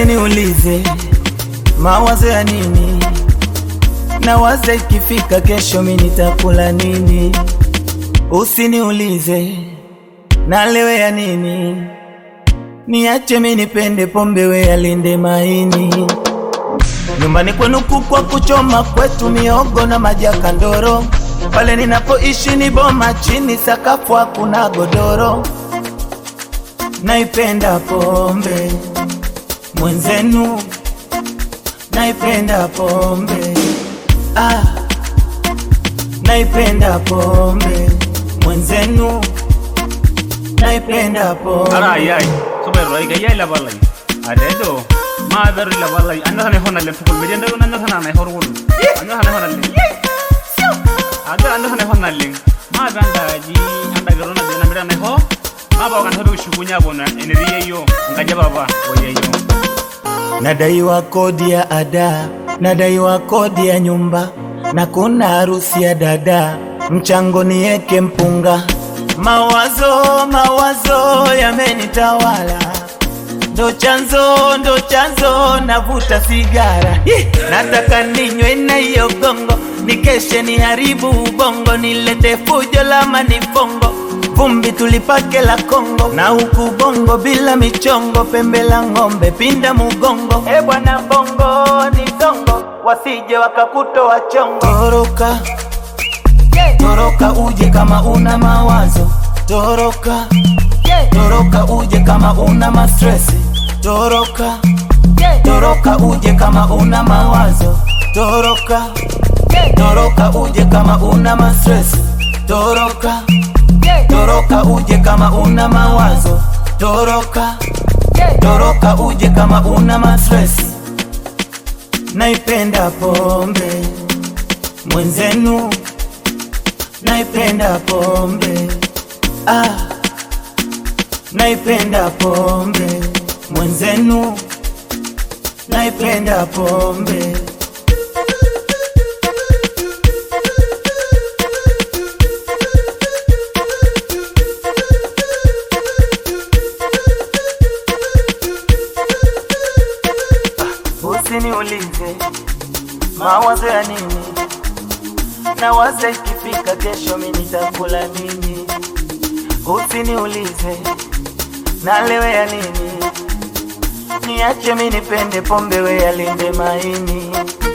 Usiniulize mawazo ya nini, nawaza ikifika kesho mi nitakula nini. Usiniulize nalewe ya nini, niache mi nipende pombe, we alinde maini. Nyumbani kwenu kukwa kuchoma, kwetu miogo na maji ya kandoro. Pale ninapoishi ni boma chini, sakafu hakuna godoro. Naipenda pombe mwenzenu, naipenda pombe ah, naipenda pombe mwenzenu, naipenda pombe arayai subai gayai labalai adedo ma beru labalai anda hane honalle tukul medi anda anda hana nai horwul anda hane honalle ada anda hane honalle ma banda ji anda garona de namira nai ho ma ba kan hodo shukunya bona eneriye yo ngaja baba oye yo Nadaiwa kodi ya ada, nadaiwa kodi ya nyumba, na kuna harusi ya dada, mchango nieke mpunga. Mawazo, mawazo yamenitawala, ndo chanzo, ndo chanzo, navuta sigara. Hi! Nataka ninywe na hiyo gongo, nikeshe niharibu ubongo, nilete fujo la manifongo vumbi tulipake la Kongo na huku bongo bila michongo, pembe la ng'ombe pinda mugongo. E bwana bongo ni zongo, wasije wakakutoa chongo. Toroka toroka, uje kama una mawazo. Toroka toroka, uje kama una mastresi. Toroka toroka, uje kama una mawazo. Toroka toroka, uje kama una mastresi. Toroka toroka uje kama una mawazo toroka toroka uje kama una mastress naipenda pombe mwenzenu naipenda pombe ah naipenda pombe mwenzenu naipenda pombe Usiniulize mawazo ya nini, nawaza ikifika kesho mi nitakula nini. Usiniulize nalewe ya nini, niache mi nipende pombe, we alinde maini.